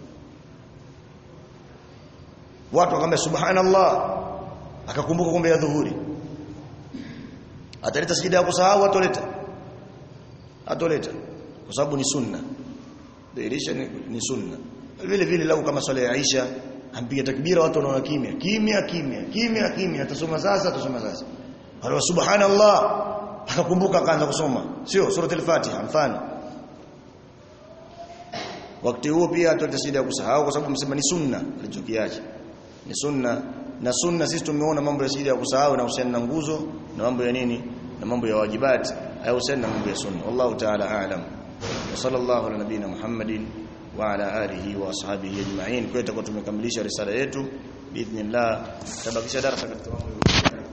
watu wakamwambia subhanallah akakumbuka kumbe ya dhuhuri ataleta sijida ya kusahau atoleta atoleta kwa sababu ni sunna dhihirisha ni, ni sunna vile vile lau kama swala ya Aisha ampiga takbira watu wanaona kimya kimya kimya kimya kimya atasoma sasa atasoma sasa wala subhanallah akakumbuka akaanza kusoma sio suratul fatiha mfano wakati huo pia atoleta sijida ya kusahau kwa sababu msema ni sunna alichokiacha ni sunna na sunna sisi tumeona mambo ya sijida ya kusahau na husiana na nguzo na mambo ya nini na mambo ya wajibati hayo husiana na mambo ya sunna wallahu ta'ala a'lam wa sallallahu ala nabina muhammadin wa ala alihi wa ashabihi ajma'in kwa tutakuwa tumekamilisha risala yetu biidhnillah tabakisha darasa katika mambo ya